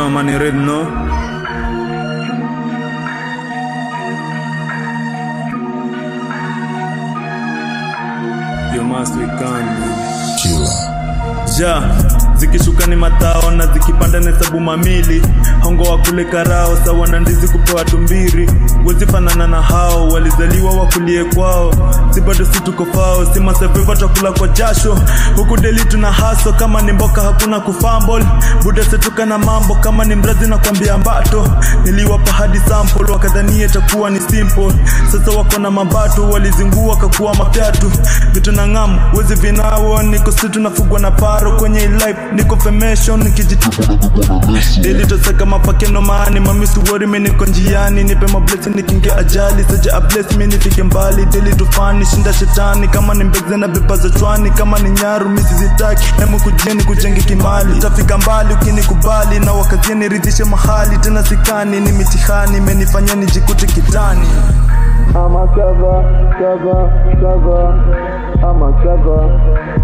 know man, you already know. You must be kind. ja zikishuka ni matao na zikipanda na hesabu mamili hongo wa kule karao sawa na ndizi kupewa tumbiri wezi fanana na hao walizaliwa wakulie kwao si bado si tuko fao si maseveva twakula kwa jasho huku deli tuna haso kama ni mboka hakuna kufambol buda setuka na mambo kama ni mrazi na kwambia mbato niliwapa hadi sample wakadhania itakuwa ni simple sasa wako na mabato walizingua kakuwa mapyatu vitu na ng'amu wezi vinao niko situ nafugwa na paro kwenye life niko femation nikijitu Daily tosaka mapakeno maani mamisi wori mi niko njiani nipe mablesi nikinge ajali saja abless mi nifike mbali Daily tufani shinda shetani kama ni mbegze na vipa za chwani kama ni nyaru misi zitaki hemu kujeni kujenge kimali tafika mbali ukinikubali na wakazie niridhishe mahali tena sikani ni mitihani imenifanya nijikute kitani I'm a cover, cover, cover. I'm a cover.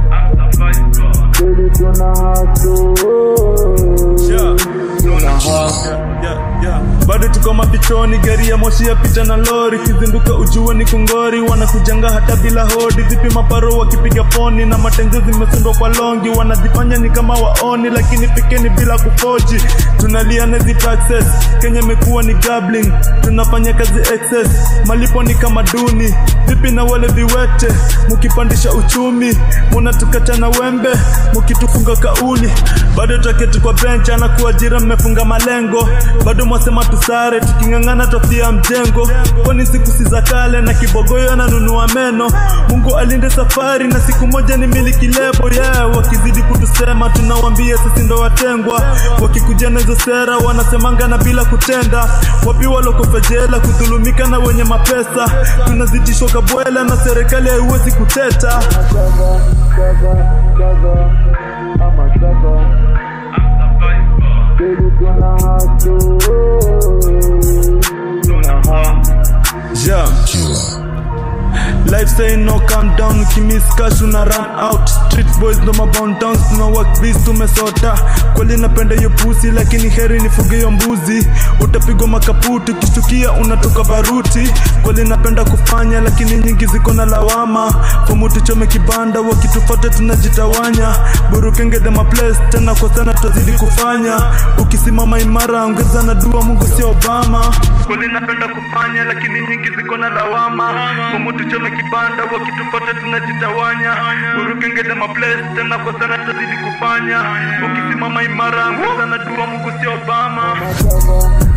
Baby, tuna hustle. Tuna hustle. Yeah, yeah. bado tuko mapichoni gari ya moshi yapita na lori kizinduka ujue ni kungori wanakujanga hata bila hodi vipi maparo wakipiga foni na matenze zimesundwa kwa longi wanajifanya ni kama waoni lakini pikeni bila kufoji tunalia nezi taxes kenya imekuwa ni gambling tunafanya kazi excess malipo ni kama duni vipi na wale viwete mukipandisha uchumi munatukata na wembe mukitufunga kauli bado taketi kwa bench anakuajira mmefunga malengo bado mwasema tusare tuking'ang'ana tofia mjengo kwani siku si za kale na kibogoyo ananunua meno mungu alinde safari na siku moja ni miliki lebo yeah wakizidi kutusema tunawambia sisi ndo watengwa wakikuja na hizo sera wanasemanga na bila kutenda wapi walokofejela kudhulumika na wenye mapesa tunazitishwa kabwela na serikali haiwezi kuteta Cover, cover, cover. I'm a cover. Baby, tuna hustle. Tuna hustle. yeah. Life saying no calm down ukimiss cash una run out street boys ndo mabound towns tuna work biz tumesota kweli napenda hiyo pusi lakini heri nifuge hiyo mbuzi utapigwa makaputi ukishtukia unatoka baruti kweli napenda kufanya lakini nyingi ziko na lawama fomu tuchome kibanda wakitufata tunajitawanya burukenge the place tena kwa sana tutazidi kufanya ukisimama imara ongeza na dua mungu sio obama kweli napenda kufanya lakini nyingi ziko na lawama fomu tuchome kibanda wakitufata tunajitawanya burukenge the place tena kwa sana tutazidi kufanya ukisimama imara ongeza na dua mungu sio obama Cover,